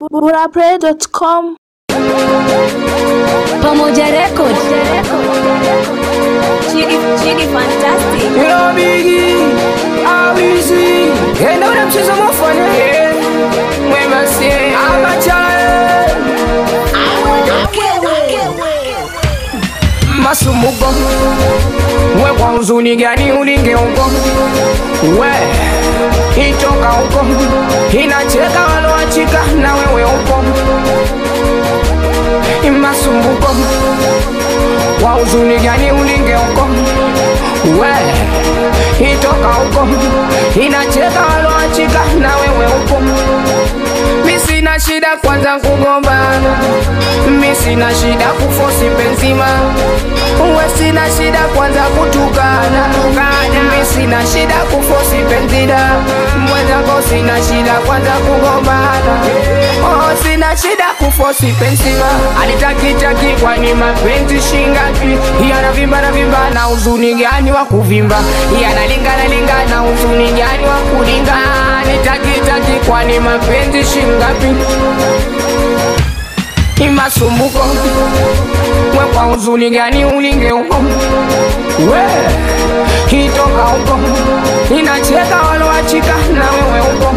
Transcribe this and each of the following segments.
burapray.com Pamoja Record. Chigi, Chigi Fantastic. Yo Biggie, Awizi, enda ule mchezo mufanya Mwema si abachae Masumuko We kwa huzuni gani ulinge huko We itoka huko Inacheka waloachika na wewe huko Masumbuko Wa huzuni gani ulinge huko We itoka huko Inacheka waloachika na wewe huko Mi sina shida kwanza kugombana Mi sina shida kufosi benzima Uwe sina shida kwanza kutukana Mi sina shida kufosi benzida Mwenzako sina shida kwanza kugombana Oh sina shida kufosi benzima Alitakitaki kwani mapenzi shingapi Yanavimba na vimba na uzuni gani wa kuvimba Yanalingana lingana uzuni gani wa kulinga Nitakitaki kwani mapenzi shingapi Imasumbuko We kwa uzuni gani ulinge huko We Hitoka huko Inacheka waloachika na wewe huko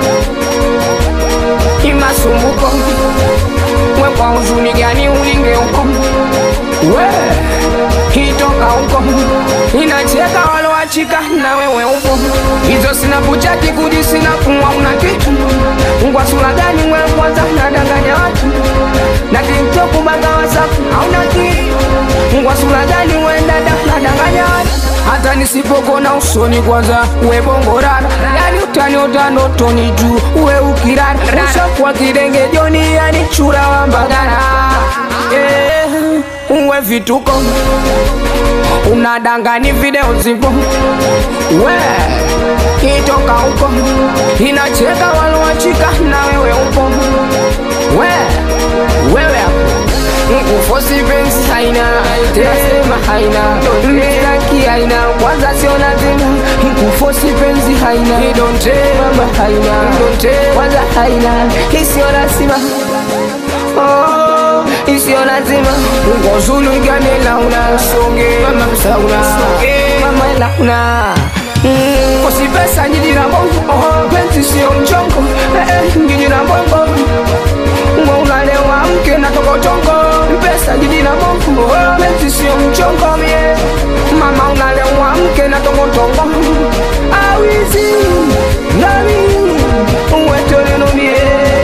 Imasumbuko We kwa uzuni gani ulinge huko We Hitoka huko Inacheka waloachika na wewe huko Hizo sina buchaki kuji sina kumwa una kitu Ngwa sura gani wewe kwanza nadanganya watu Na tiktok banga wasafu hauna kitu Ngwa sura gani wewe dada nadanganya watu hata nisipokona usoni kwanza we bongorara yani utani utano toni juu we ukirara ushakuwa kidenge joni yani chura wa mbagara eh, uwe vituko unadangani video zipo we itoka huko inacheka waloachika na wewe upo we wewe hapo Kufosi pensi haina Nasema haina Mistaki haina Kwanza sio lazima Kufosi pensi haina Idonte mama haina Idonte Kwanza haina Isio lazima Oh Isio lazima Ngozulu igane launa Songe Mama msauna Mama launa Mm, Kosi pesa njiji na bongo Oh pensi sio mchongo Eh eh njiji na bongo Ngo unalewa mke na tokotongo Pesa jiji na bongo oh, Penzi sio mchongo mie Mama unalewa mke na tokotongo Awizi Nami Uwetoleno mie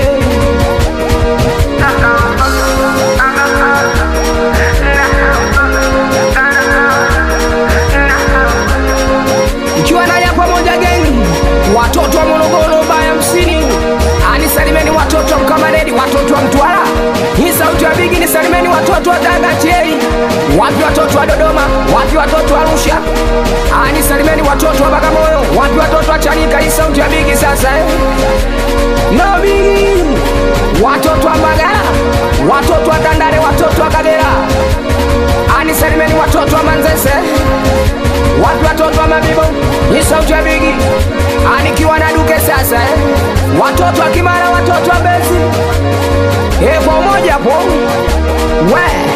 Mkiwa naja pamoja geni Watoto wa Morogoro baya msini Anisalimeni watoto wa Mkamaredi, watoto wa Mtwara. Hii sauti ya Bigi nisalimeni watoto wa Tanga Chei. Wapi watoto wa Dodoma? Wapi watoto wa Arusha? Anisalimeni watoto wa Bagamoyo. Wapi watoto wa Chanika? Hii sauti ya Bigi sasa eh. No Bigi. Watoto wa Mbagala, watoto wa Tandale, watoto wa Kagera. Anisalimeni watoto wa Manzese. Wapi watoto wa Mabibo? Hii sauti ya Bigi. Anikiwa na duke sasa eh. Watoto wa Kimara, watoto wa Mbezi. Eh, kwa umoja po. We.